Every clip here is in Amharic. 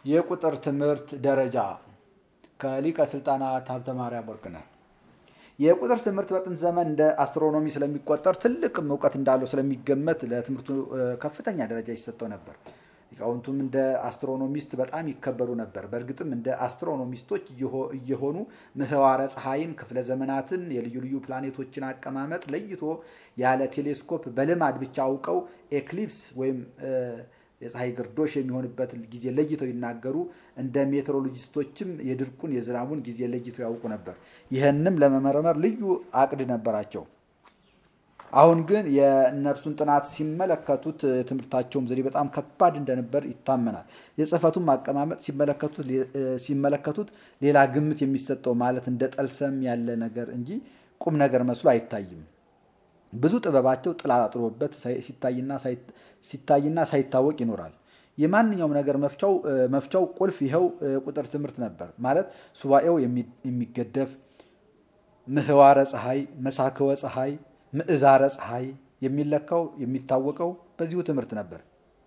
የቁጥር ትምህርት ደረጃ ከሊቀ ስልጣናት ሀብተ ማርያም ወርቅነህ። የቁጥር ትምህርት በጥንት ዘመን እንደ አስትሮኖሚ ስለሚቆጠር ትልቅም እውቀት እንዳለው ስለሚገመት ለትምህርቱ ከፍተኛ ደረጃ ይሰጠው ነበር። ሊቃውንቱም እንደ አስትሮኖሚስት በጣም ይከበሩ ነበር። በእርግጥም እንደ አስትሮኖሚስቶች እየሆኑ ምህዋረ ፀሐይን፣ ክፍለ ዘመናትን፣ የልዩ ልዩ ፕላኔቶችን አቀማመጥ ለይቶ ያለ ቴሌስኮፕ በልማድ ብቻ አውቀው ኤክሊፕስ ወይም የፀሐይ ግርዶሽ የሚሆንበት ጊዜ ለይተው ይናገሩ። እንደ ሜትሮሎጂስቶችም የድርቁን የዝናቡን ጊዜ ለይተው ያውቁ ነበር። ይህንም ለመመረመር ልዩ አቅድ ነበራቸው። አሁን ግን የእነርሱን ጥናት ሲመለከቱት ትምህርታቸውም ዘዴ በጣም ከባድ እንደነበር ይታመናል። የጽሕፈቱን አቀማመጥ ሲመለከቱት ሌላ ግምት የሚሰጠው ማለት እንደ ጠልሰም ያለ ነገር እንጂ ቁም ነገር መስሎ አይታይም። ብዙ ጥበባቸው ጥላ ጥሎበት ሲታይና ሳይታወቅ ይኖራል። የማንኛውም ነገር መፍቻው ቁልፍ ይኸው ቁጥር ትምህርት ነበር። ማለት ሱባኤው የሚገደፍ ምህዋረ ፀሐይ፣ መሳክወ ፀሐይ ምዕዛረ ፀሐይ የሚለካው የሚታወቀው በዚሁ ትምህርት ነበር።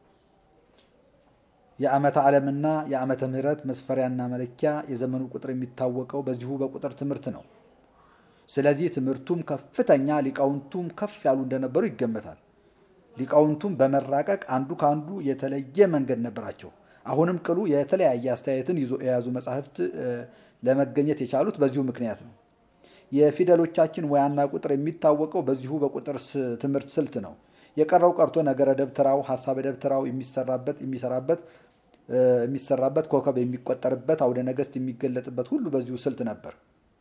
የዓመተ ዓለምና የዓመተ ምሕረት መስፈሪያና መለኪያ የዘመኑ ቁጥር የሚታወቀው በዚሁ በቁጥር ትምህርት ነው። ስለዚህ ትምህርቱም ከፍተኛ ሊቃውንቱም ከፍ ያሉ እንደነበሩ ይገመታል። ሊቃውንቱም በመራቀቅ አንዱ ከአንዱ የተለየ መንገድ ነበራቸው። አሁንም ቅሉ የተለያየ አስተያየትን ይዞ የያዙ መጻሕፍት ለመገኘት የቻሉት በዚሁ ምክንያት ነው። የፊደሎቻችን ሙያና ቁጥር የሚታወቀው በዚሁ በቁጥር ትምህርት ስልት ነው። የቀረው ቀርቶ ነገረ ደብተራው፣ ሀሳበ ደብተራው የሚሰራበት የሚሰራበት የሚሰራበት ኮከብ የሚቆጠርበት አውደ ነገስት የሚገለጥበት ሁሉ በዚሁ ስልት ነበር።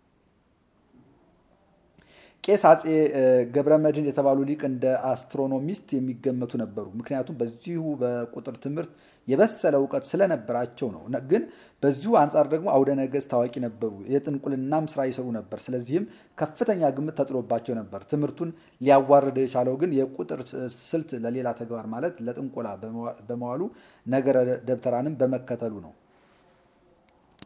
ቄስ አፄ ገብረ መድኅን የተባሉ ሊቅ እንደ አስትሮኖሚስት የሚገመቱ ነበሩ። ምክንያቱም በዚሁ በቁጥር ትምህርት የበሰለ እውቀት ስለነበራቸው ነው። ግን በዚሁ አንጻር ደግሞ አውደ ነገስት ታዋቂ ነበሩ። የጥንቁልናም ስራ ይሰሩ ነበር። ስለዚህም ከፍተኛ ግምት ተጥሎባቸው ነበር። ትምህርቱን ሊያዋርደው የቻለው ግን የቁጥር ስልት ለሌላ ተግባር ማለት ለጥንቆላ በመዋሉ ነገረ ደብተራንም በመከተሉ ነው።